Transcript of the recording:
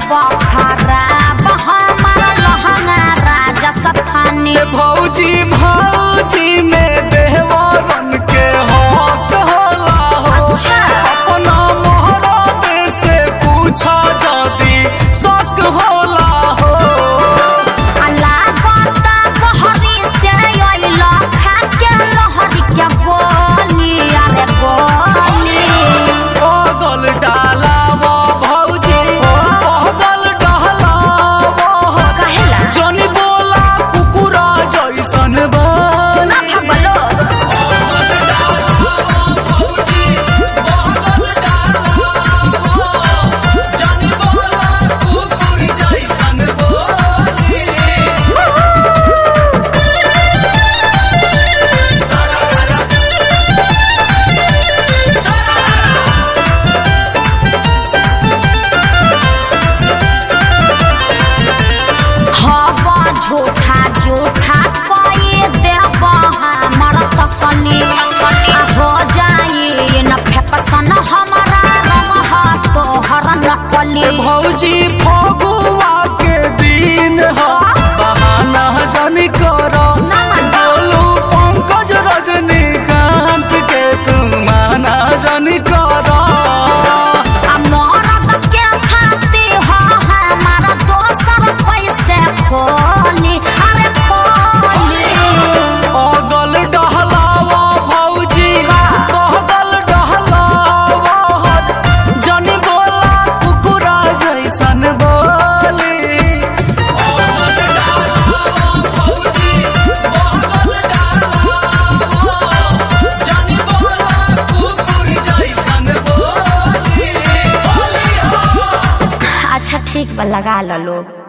खराब हमारा लहंगा राजा सथानी ए भौजी भौजी में देवरन के हक होला हो अच्छा। अपना मोहरा से पूछा जदी शक होला हो अल्लाह बता बहरी से अइला खाके लहरी के बोली अरे बोली पगल डालावा भौजी पगल डालावा कहेला जनी बोला कुकुरा जैसन बन ना भगलो हवा झूठा झूठा कई देव हमर तसनी हो जाई न फेकसन हमारा रंग ह तोहर नकली भौजी फगुआ के दिन ह बहाना जनी कर बोलू पंकज रजनीकांत के तू माना जनी कर मरद के खाती ह हमारा दोसर पैसे खोली अरे खोली अगल डहलावा भौजी अगल डहलावा जनी बोला कुकुरा जैसन बोली अच्छा ठीक बा लगा लो लोग